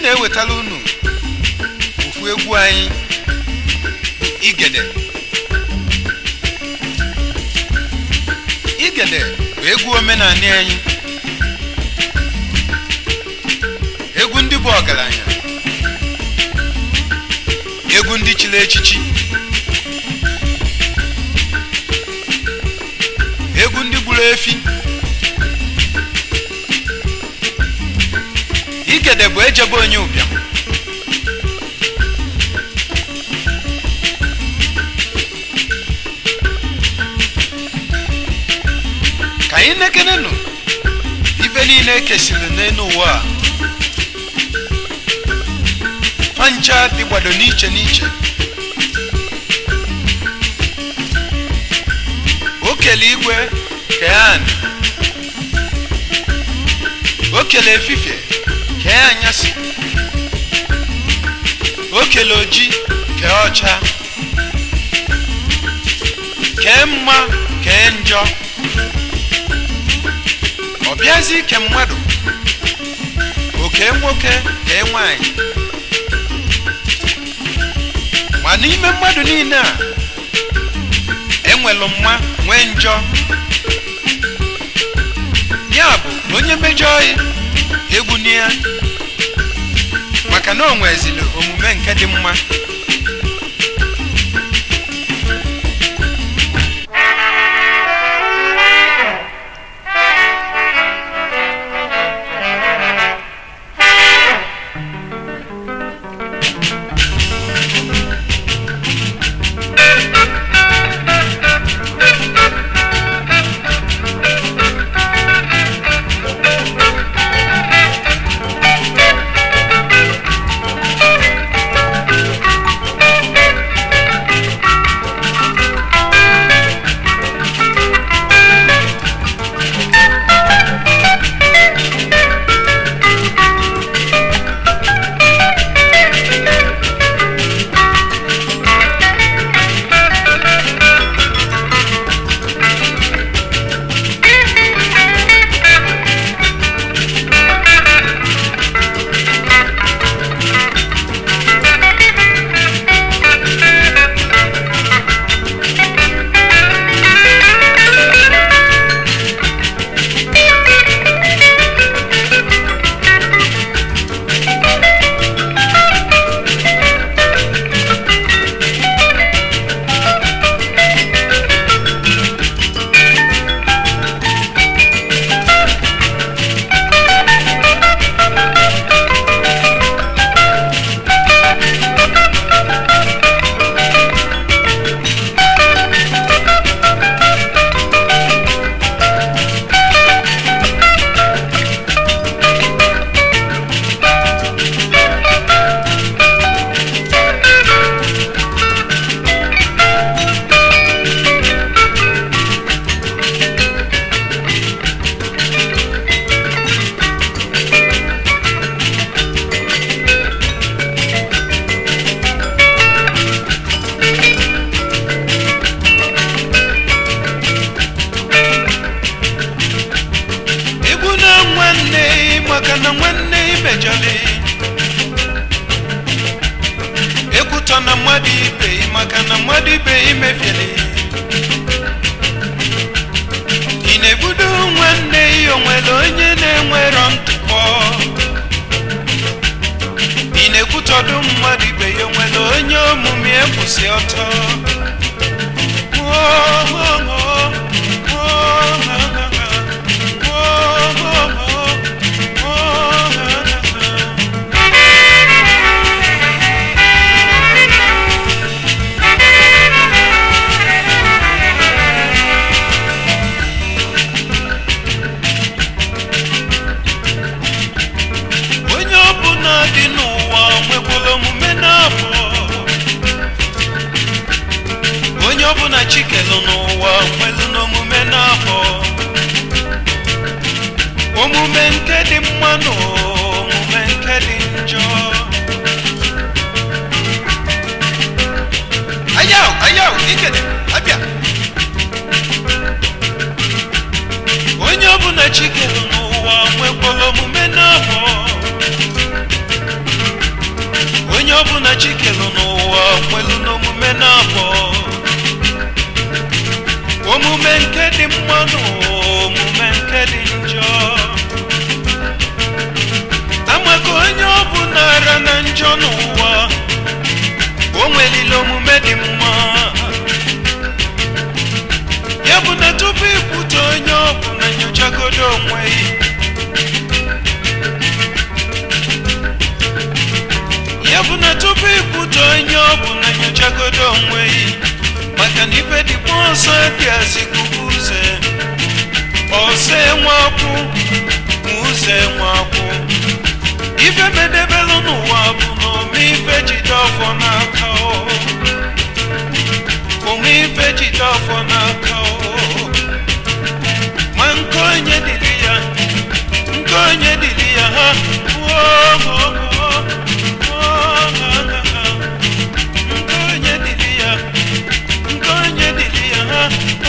na-ewetara unu ofu egwu anyị igede igede bụ egwu omenanị anyị egwu ndị bụ ọgaranya egwu ndị chiri echichi egwu ndị gburu efi igede bụ ejebe onye ụbịam ka anyị nekenenụ ife niile ekesiri n'elu ụwa a fancha dịgbado n'iche n'iche o kele igwe kee anị o kele efifie kee anyasị o kele oji kee ọcha kee mma kee njọ ọ bịazi ike mmadụ oke nwoke kee nwanyị ma n'ime mmadụ niile a enwelu mma nwee njọ ya bụ onye mejọọ ya egwu ya maka na o nwezili omume nke dị mma egwu na nwanne maka na nwanne imejọli ekwutọ na mmadụ ibe maka na mmadụ ibe imefieli ị na-egbudo nwanne ya onwere onye na-enwerọ ntụpọ ị na-ekwutọdụ mmadụ ibe ya onwere onye omume ekwụsị ọtọ Oh, oh, oh, oh, oh, oh, oh, oh, oh. onye ọbụla dị n'ụwa nwekwara omume na-abụ onye ọbụla chikelu n'ụwa nwelu n'omume na-abụ omume nke dị mma na omume nke dị njọ ayaw ayaw ikede abịa onye ọbụla chikelu n'ụwa nwekwara omume na-abụ ọbụla chikelu n'ụwa nwelu n'omume na-abọ omume nke dị mma na omume nke dị njọ amaka onye ọbụla ara na njọ n'ụwa o nwelile omume dị mma ya bụ na tupu ikwute onye ọbụla nyochagodo onwe ya ya bụ na tupu ikwute onye ọbụla nyochagodo onwe ya maka na ife dịkwa ọsọ dịazikubu uze ọsọ enweakwụ ma ụzọ enweakwụ ife medebelụ n'ụwa bụ na ome ife jide ọfọ n'aka o ome ife jide ọfọ n'aka o ma nke onye dịrị ya nke onye dịrị ya ha woo nke onye dịrị ya nke onye dịrị ya ha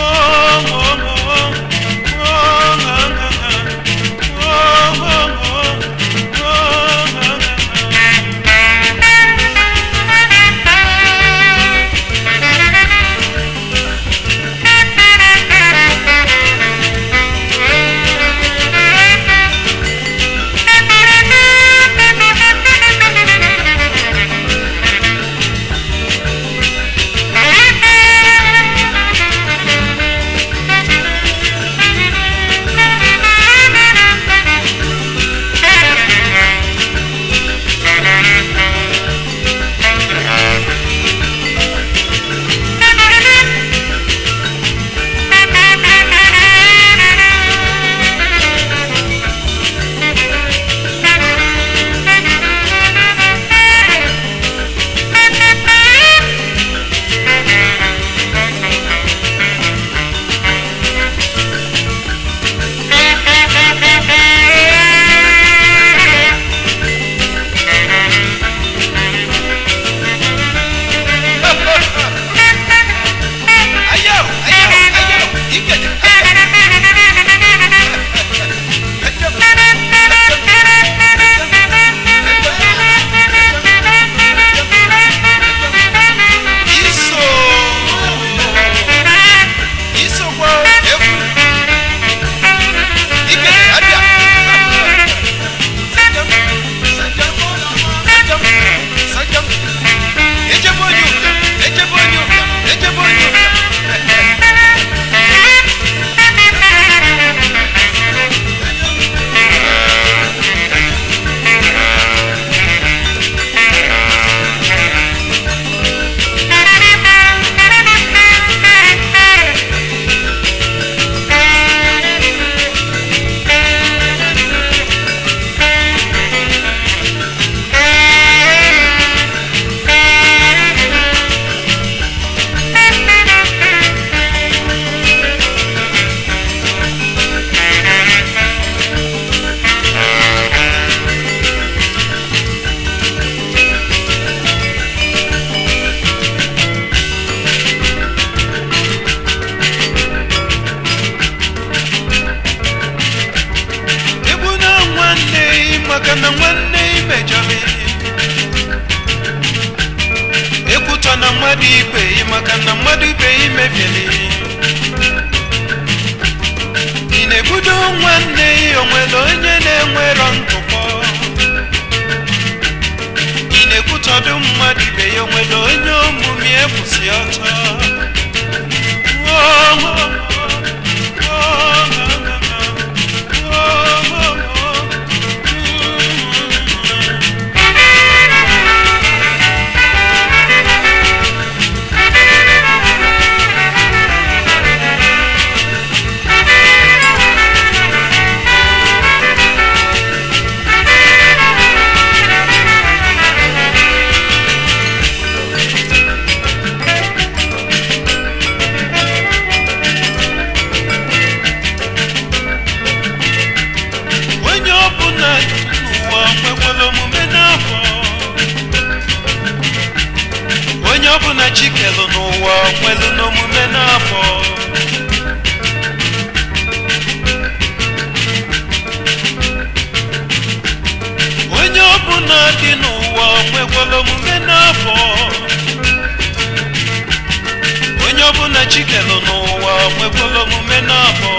Ayaw, ayaw, ayaw, ikat. Iso. Iso kwa efu. Ikat, ada. Sajam, sajam, sajam, sajam. Eje bonyo, eje bonyo, eje bonyo. egbu na nwanne ị maka na nwanne ị mejọrọ ekwutọ na mmadụ ibe ị maka na mmadụ ibe ị mebiere ị na-ebudo nwanne ị onwere onye na-enwerọ ntụpọ ị na-ekwutọdụ mmadụ ibe ya onwere onye omume ekwusi ọtọ Oh, oh, oh, oh, oh, oh, oh. onye ọbụla n'ụwa nwekwara omume n'afọ onye ọbụla chikelu n'ụwa nwelu n'omume n'afọ onye ọbụla dị n'ụwa n'ụwa nwekwara omume n'abọ onye ọbụla chikelu n'ụwa nwekwara omume n'abọ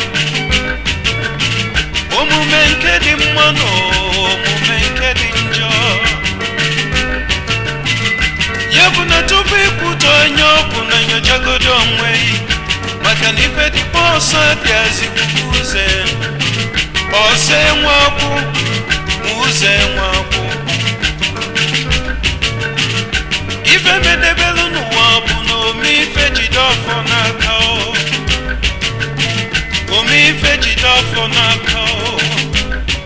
omume nke dị mma na omume nke dị njọ ya bụ na tupu ikwute onye ọbụ na nyochagodo onwe yi maka na ife dịkwa ọsọ dị azikuku ụzọ ọsọ enwe akwụ ma ụzọ enwe akwụ ife medebelu n'ụwa bụ na ome ife jide ọfọ n'aka o ome ife jide ọfọ n'aka o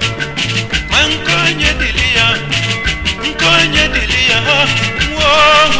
ma nke onye dịrị ya nke onye dịrị ya ha nwụọ